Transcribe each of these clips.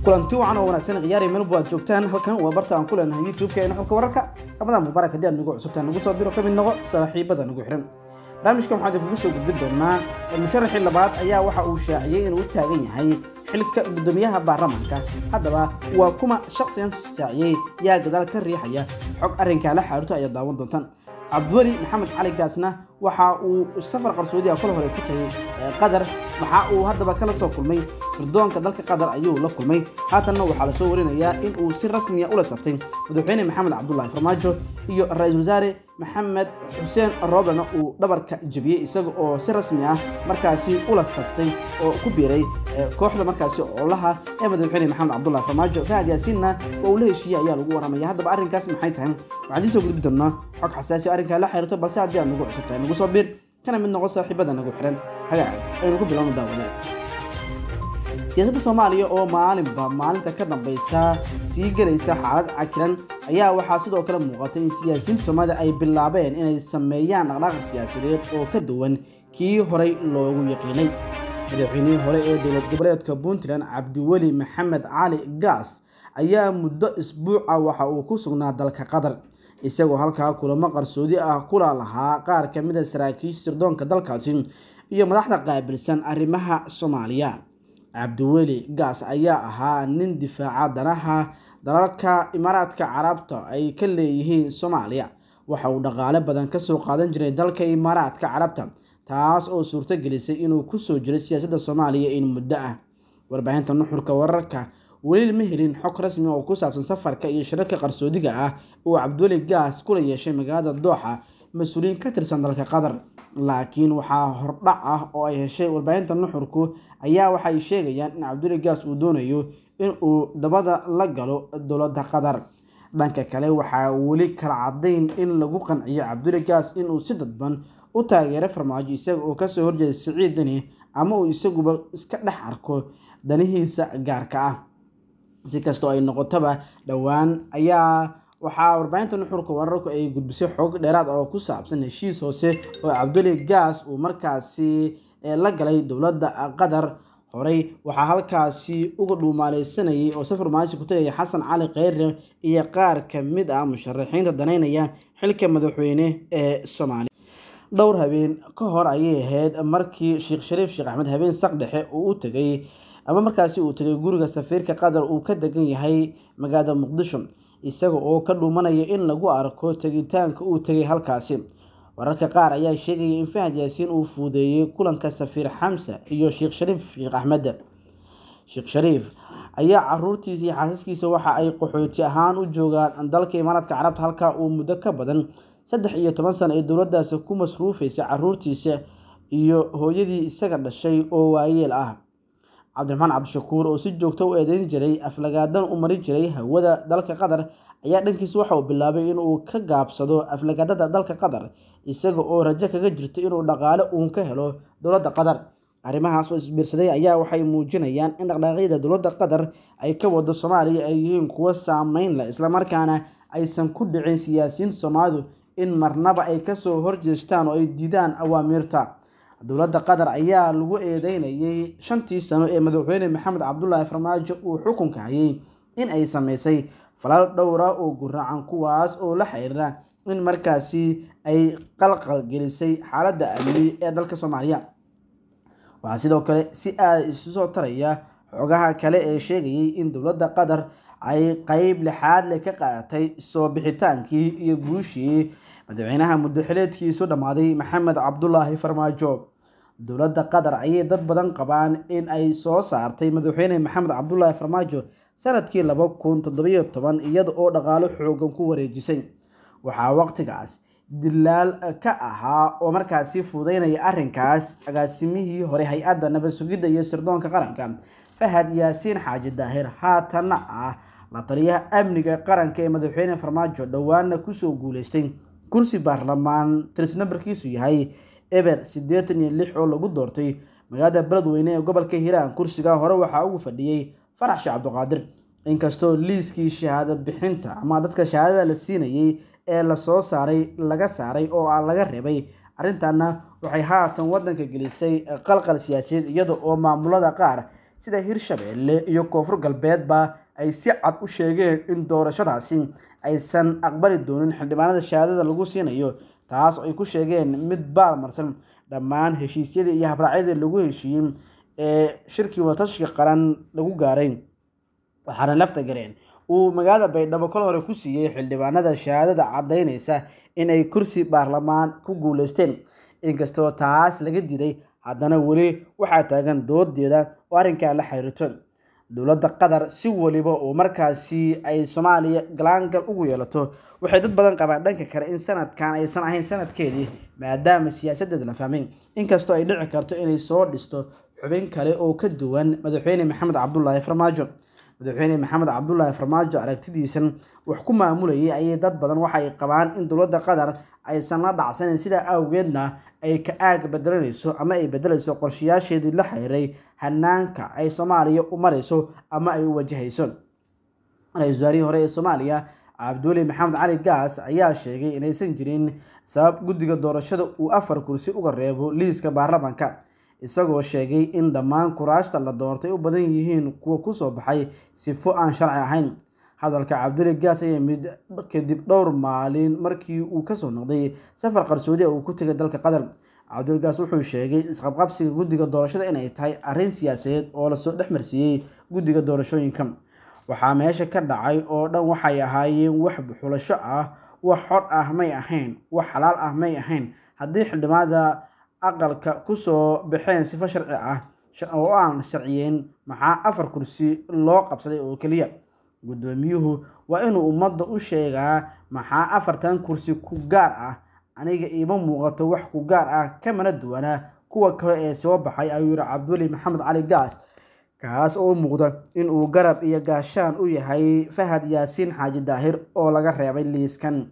kulanti wacan oo wanaagsan khiyaari melbo aad joogtaan halkan waa barta aan ku leenahay youtube-keena xulka wararka ramadan mubaarak haddii aad nagu cusubtaan nagu soo biro ka mid noqo saaxiibada nagu xiran barnaamijkan waxaan idinkugu soo gudbin doonaa musharaxii labaad ayaa waxa uu shaaciyey inuu u taagan yahay xilka guddoomiyaha baarlamaanka haddaba waa kuma shakhsigan shaaciyey yaa gadaal ka riixaya xog arrinkaa la xaaruto ayaad daawan doontaan cabdiweli maxamed cali gaasna waxa uu safar qarsoodi ah kula hore ku tagay qatar waxa uu haddaba kala soo kulmay sirdoonka dalka qatar ayuu la kulmay haatanna waxaa lasoo warinayaa in uu si rasmiya ula saftay madaxweyne maxamed cabdulaahi farmaajo iyo ra-iisul wasaare maxamed xuseen roobena uu dhabarka jebiyey isaga oo si rasmi ah markaasi ula saftay oo ku biiray kooxda markaasi oolaha ee madaxweyne maxamed cabdulaahi farmaajo fahad yaasiinna waa uu la heshiiyey ayaa lagu waramaya haddaba arrinkaas maxay tahay waxaan idiin soo gudbi doonaa xog xasaasi arrinkaa la xiriirto balse haddii aad nagu cusubtahay nagu soo biir kana mid noqo saaxiibada nagu xiran hagaag aynu ku bilowno daawadeen siyaasadda soomaaliya oo maalinba maalinta ka dambaysa sii gelaysa xaalad cakiran ayaa waxaa sidoo kale muuqatay in siyaasiyiinta soomaalida ay bilaabeen inay sameeyaan dhaqdhaqaq siyaasadeed oo ka duwan kii horey loogu yaqiinay madaxweynihii hore ee dowlad goboleedka puntland cabdiweli maxamed cali gaas ayaa muddo isbuuca waxa uu ku sugnaa dalka qatar isagoo halkaa kulamo qarsoodi ah kula lahaa qaar ka mid a saraakiisha sirdoonka dalkaasi iyo madaxda qaabilsan arrimaha soomaaliya cabdiweli gaas ayaa ahaa nin difaaca danaha dalalka imaaraadka carabta ay ka leeyihiin soomaaliya waxa uu dhaqaale badan kasoo qaadan jiray dalka imaaraadka carabta taas oo suurto gelisay inuu kusoo jiray siyaasadda soomaaliya in muddo ah warbaahinta nuxurka wararka weli ma helin xog rasmi oo ku saabsan safarka iyo shirarka qarsoodiga ah uu cabdiweli gaas kula yeeshay magaalada dooxa mas-uuliyiin ka tirsan dalka qatar laakiin waxaa hordhac ah oo ay heshay warbaahinta nuxurku ayaa waxay sheegayaan in cabdiweli gaas uu doonayo in uu dabada la galo dowladda qatar dhanka kale waxaa weli kala cadayn in lagu qanciyo cabdiweli gaas inuu si dadban u taageero farmaajo isaga oo kasoo horjeeda siciid dani ama uu isaguba iska dhex arko danihiisa gaarka ah si kastoo ay noqotaba dhowaan ayaa waxaa warbaahinta nuxurka wararku ay gudbisay xoog dheeraad oo ku saabsan heshiis hoose oo cabduli gaas uu markaasi la galay dowladda qatar horey waxaa halkaasi uga dhuumaaleysanayay oo safar maasi ku tagaya xasan cali kheyre iyo qaar ka mid ah musharaxiinta danaynaya xilka madaxweyne ee soomaaliya dhowr habeen ka hor ayay ahayd markii sheekh shariif sheekh axmed habeen saq dhexe uu u tegay ama markaasi uu tegay guriga safiirka qatar uu ka degan yahay magaalada muqdisho isaga oo ka dhuumanaya in lagu arko tegitaanka uu tegay halkaasi wararka qaar ayaa sheegaya in fahad yaasiin uu fuudeeyey kulanka safiir xamsa iyo sheekh shariif sheekh axmed sheekh shariif ayaa caruurtiisa iyo xaasaskiisa waxa ay qaxooti ahaan u joogaan dalka imaaraadka carabta halkaa uu muddo ka badan saddex iyo toban sano ee dowladdaasi ku masruufaysa caruurtiisa iyo hooyadii isaga dhashay oo waayeel ah cabdiraxmaan cabdishakuur oo si joogto u eedeyn jiray aflagaadan u marin jiray hawada dalka qatar ayaa dhankiisa waxa uu bilaabay inuu ka gaabsado aflagaadada dalka qatar isaga oo rajo kaga jirto inuu dhaqaale uun ka helo dowladda qatar arrimahaas oo isbiirsaday ayaa waxay muujinayaan in dhaqdhaaqyada dowladda qatar ay ka wado soomaaliya ay yihiin kuwo saameyn leh islamarkaana aysan ku dhicin siyaasiyiinta soomaalidu in marnaba ay kasoo horjeestaan oo ay diidaan awaamiirta dowladda qatar ayaa lagu eedeynayay shantii sano ee madaxweyne maxamed cabdulaahi farmaajo uu xukunka hayay in ay sameysay falal dhowra oo guracan kuwaas oo la xiriira in markaasi ay qalqal gelisay xaaladda amni ee dalka soomaaliya waxaa sidoo kale si aada isu soo taraya xogaha kale ee sheegayay in dowladda qatar ay qeyb lixaad leh ka qaadatay soo bixitaankii iyo guushii madaxweynaha muddoxileedkiisu dhammaaday maxamed cabdulaahi farmaajo dowladda qatar ayay dad badan qabaan in ay soo saartay madaxweyne maxamed cabdulaahi farmaajo sanadkii laba kun toddobiyo toban iyada oo dhaqaalo xoogan ku wareejisay waxaa waqtigaas dilaal ka ahaa oo markaasi fuudeynaya arrinkaas agaasimihii hore hay-adda nabad sugidda iyo sirdoonka qaranka fahad yaasiin xaaji daahir haatanna ah la taliyaha amniga qaranka ee madaxweyne farmaajo dhowaana kusoo guuleystay kursi baarlamaan tiris nambarkiisu yahay eber siddeetan iyo lix oo lagu doortay magaalada beledweyne ee gobolka hiiraan kursiga hore waxaa ugu fadhiyey farax sheekh cabdiqaadir inkastoo liiskii shahaado bixinta ama dadka shahaadada la siinayay ee lasoo saaray laga saaray oo aan laga reebay arrintaana waxay haatan wadanka gelisay qalqal siyaasadeed iyada oo maamulada qaar sida hirshabeelle iyo koonfur galbeedba ay si cad u sheegeen in doorashadaasi aysan aqbali doonin xildhibaanada shahaadada lagu siinayo taas oo ay ku sheegeen mid baalmarsan dhammaan heshiisyadii iyo habraacyadii lagu heshiiyey ee shirkii watashiga qaran lagu gaaray waxaana lafta gareen uu magaalada baydhabo kol hore ku siiyey xildhibaanada shahaadada caddaynaysa in ay kursi baarlamaan ku guuleysteen inkastoo taas laga diday haddana weli waxaa taagan doodeeda oo arrinkaa la xiriirto dowladda qatar si waliba oo markaasi ay soomaaliya galaangal ugu yeelato waxay dad badan qabaan dhanka kale in sanadkan aysan ahayn sanadkeedii maadaama siyaasadeeda la fahmay inkastoo ay dhici karto inay soo dhisto xubin kale oo ka duwan madaxweyne maxamed cabdulaahi farmaajo madaxweyne maxamed cabdulaahi farmaajo aragtidiisan wax ku maamulayay ayay dad badan waxay qabaan in dowladda qatar aysan la dhacsanin sidaa awgeedna ay ka aag bedelanayso ama ay bedelayso qorshayaasheedii la xiriiray hanaanka ay soomaaliya u marayso ama ay u wajahayso ra-iisul wasaarihii hore ee soomaaliya cabdiweli maxamed cali gaas ayaa sheegay inaysan jirin sabab guddiga doorashada uu afar kursi uga reebo liiska baarlamaanka isagoo sheegay in dhammaan kuraashta la doortay u badan yihiin kuwa kusoo baxay sifo aan sharci ahayn hadalka cabduli gaas ayaa mid kadib dhowr maalin markii uu kasoo noqday safar qarsoodi uu ku tegay dalka qatar cabduli gaas wuxuu sheegay isqabqabsiga guddiga doorashada inay tahay arrin siyaasadeed oo lasoo dhex marsiiyey guddiga doorashooyinka waxaa meesha ka dhacay oo dhan waxay ahaayeen wax xulasho ah wax xor ah may ahayn wax xalaal ah may ahayn haddii xildhibaanada aqalka kusoo baxeen sifo sharci ah oo aan sharciyeyn maxaa afar kursi loo qabsaday oo keliya guddoomiyuhu waa inuu ummadda u sheegaa maxaa afartan kursi ku gaar ah aniga iima muuqato wax ku gaar ah kamana duwanaa kuwa kale ee soo baxay ayuu yihi cabduli maxamed cali gaas kaas oo u muuqda in uu garab iyo gaashaan u yahay fahad yaasiin xaaji daahir oo laga reebay liiskan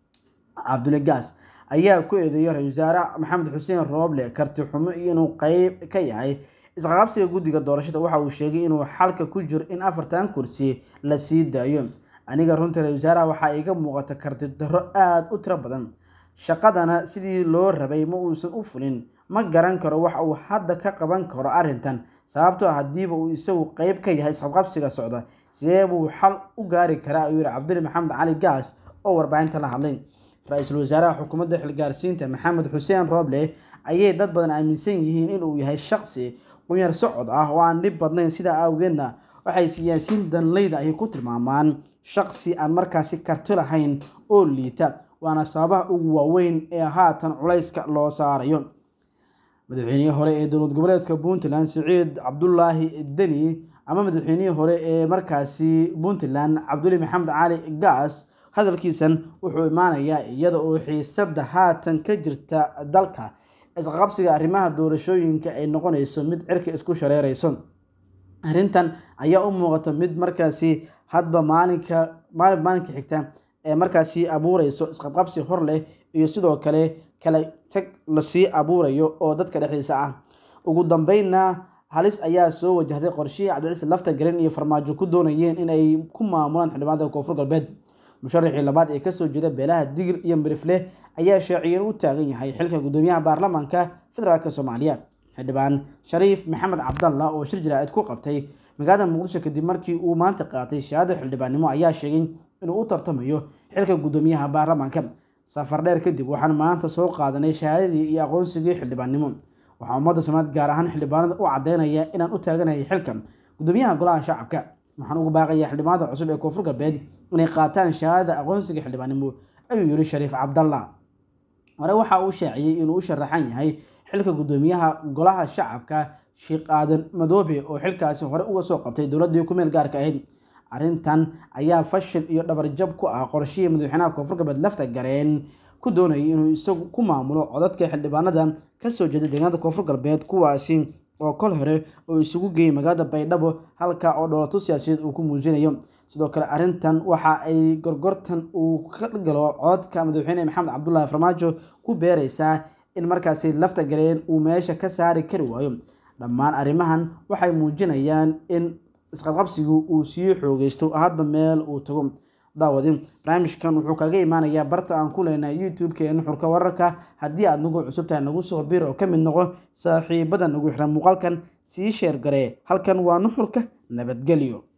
cabduli gaas ayaa ku eedeeyay ra-isul wasaare maxamed xuseen rooble karti xumo iyo inuu qeyb ka yahay isqaqabsiga guddiga doorashada waxa uu sheegay inuu xalka ku jiro in afartan kursi la sii daayo aniga runtii ra-isul wasaaraha waxaa iiga muuqata karti darro aada u tiro badan shaqadana sidii loo rabay ma uusan u fulin ma garan karo wax uu hadda ka qaban karo arrintan sababtoo haddiiba uu isagu qeyb ka yahay isqabqabsiga socda sidee buu xal u gaari karaa ayuu yihi cabduli maxamed cali gaas oo warbaahinta la hadlay ra-iisul wasaaraha xukuumadda xilgaarsiinta maxamed xuseen rooble ayay dad badan aaminsan yihiin inuu yahay shaqsi qunyar socod ah oo aan dhib badnayn sidaa awgeedna waxay siyaasiyiin danleyda ay ku tilmaamaan shaqsi aan markaasi karti lahayn oo liita waana sababaha ugu waaweyn ee haatan culayska loo saarayo madaxweynihii hore ee dowlad goboleedka puntland siciid cabdulaahi deni ama madaxweynihii hore ee markaasi puntland cabduli maxamed cali gaas hadalkiisan wuxuu imaanayaa iyada oo xiisada haatan ka jirta dalka isqaqabsiga arrimaha doorashooyinka ay noqonayso mid cirka isku shareerayso arrintan ayaa u muuqata mid markaasi hadba maalinka maalin maalinka xigta ee markaasi abuureyso isqabqabsi hor leh iyo sidoo kale kala tag lasii abuurayo oo dadka dhexdiisa ah ugu dambeynna halis ayaa soo wajahday qorshihii cabdicise lafta garin iyo farmaajo ku doonayeen in ay ku maamulaan xildhibaanada koonfur galbeed musharaxii labaad ee kasoo jeeda beelaha digir iyo mirifle ayaa shaaciyeen u taagan yahay xilka gudoomiyaha baarlamaanka federaalk soomaaliya xildhibaan shariif maxamed cabdalla oo shir jaraa'id ku qabtay magaalada muqdisho kadib markii uu maanta qaatay shahaado xildhibaannimo ayaa sheegay inuu u tartamayo xilka gudoomiyaha baarlamaanka safar dheer kadib waxaan maanta soo qaadanay shahaadadii iyo aqoonsigii xildhibaannimo waxaa ummadda soomaalied gaar ahaan xildhibaanada u caddeynaya inaan u taaganahay xilkan gudoomiyaha golaha shacabka waxaan ugu baaqayaa xildhibaanada cusub ee koonfur galbeed inay qaataan shahaadada aqoonsiga xildhibaannimo ayuu yiri shariif cabdalla hore waxa uu shaaciyey inuu u sharaxan yahay xilka gudoomiyaha golaha shacabka sheekh aadan madoobe oo xilkaasi hore uga soo qabtay dowladdii ku meel gaarka ahayd arrintan ayaa fashil iyo dhabarjab ku ah qorshihii madaxweynaha koonfur galbeed lafta gareen ku doonayay inuu isagu ku maamulo codadka xildhibaanada kasoo jeeda deegaanada koonfur galbeed kuwaasi oo kol hore oo isugu geeyay magaalada baydhabo halka oo dhoolato siyaasadeed uu ku muujinayo sidoo kale arrintan waxa ay gorgortan uu ka galo codadka madaxweyne maxamed cabdulaahi farmaajo ku beereysaa in markaasi lafta gareen uu meesha ka saari kari waayo dhammaan arrimahan waxay muujinayaan in isqabqabsigu uu sii xoogeysto hadba meel uu tago daawadin barnaamijkan wuxuu kaga imaanayaa barta aan ku leenahay youtube-ka ee nuxurka wararka haddii aad nagu cusubtahay nagu soo bir oo ka mid noqo saaxiibada nagu xiran muuqaalkan sii sheer garee halkan waa nuxurka nabadgelyo